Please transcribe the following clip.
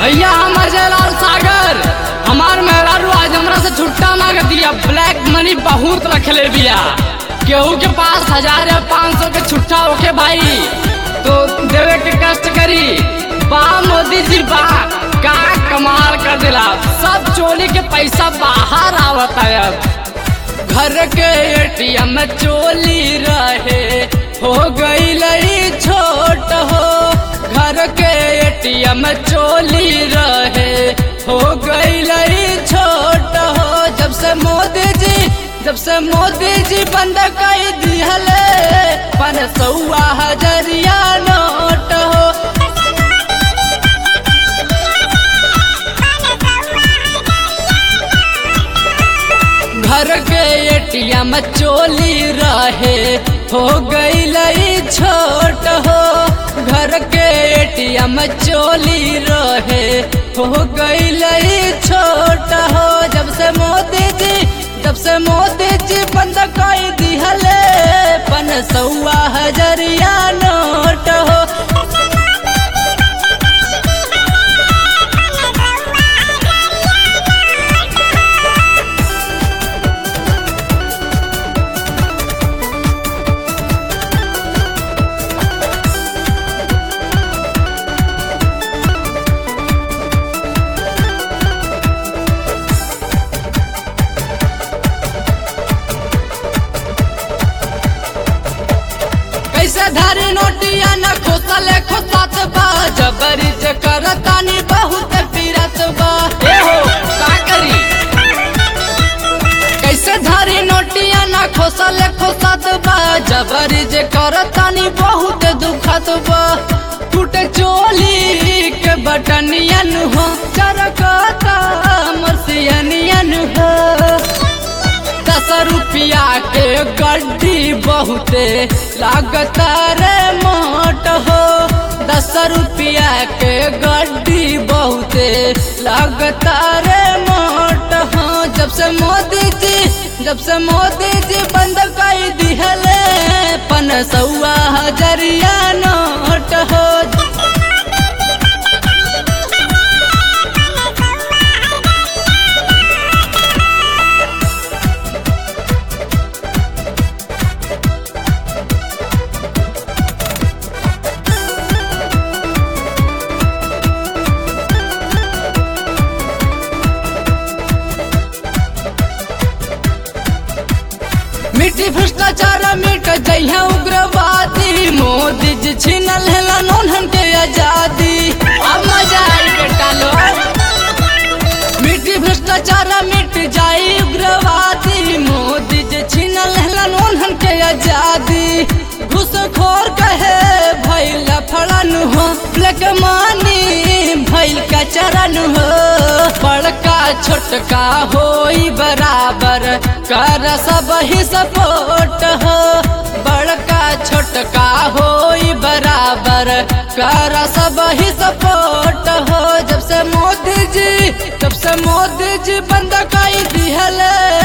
भैया हम अजय लाल सागर हमार मेहरारू आज हमरा से छुट्टा मांग दिया ब्लैक मनी बहुत रखले बिया केहू के पास हजार या पाँच सौ के छुट्टा होके भाई तो देवे के कष्ट करी बा मोदी जी बा का कमाल कर दिला सब चोरी के पैसा बाहर आवत है अब घर के एटीएम चोली रहे हो गई लड़ी छोट हो घर के एटीएम चोली रहे हो गई लड़ी छोट हो जब से मोदी जी जब से मोदी जी बंद कर दिहले पन सौआ हजरिया नोट हो घर के एटीएम चोली रहे हो गई लई छोट हो घर के एटीएम चोली रहे हो गई लई छोट हो जब से मोदी जी जब से मोदी जी बंद कर दिहले पन सौआ हजरिया नोट हो कैसे धारी नोटिया न खोसले खोसत बा जबरी जे करतानी बहुत पीरत बा ए हो का करी कैसे धारी नोटिया न खोसले खोसत बा जबरी जे करतानी बहुत दुखत बा टूट चोली के बटनियन हो चरकता मसियनियन हो दस रुपया के गड्डी बहुते लागता रे मोट हो दस रुपया के गड्डी बहुते लागता रे मोट हो जब से मोदी जी जब से मोदी जी बंद कर दिहले पन सौआ हजरिया नोट हो मिट्टी भ्रष्टाचार मिट जइहे उग्रवादी मोदी जी छीनल हेला नोनहन के आजादी अब मजा आई बेटा लो मिट्टी भ्रष्टाचार मिट जाई उग्रवादी मोदी जी छीनल हेला नोनहन के आजादी घुसखोर कहे भैल फड़न हो ब्लैक मानी भैल का चरण हो बड़का छोटका होई बराबर कर सब ही सपोर्ट हो बड़का छोटका होई बराबर कर सब ही सपोर्ट हो जब से मोदी जी जब से मोदी जी बंद कर दिहले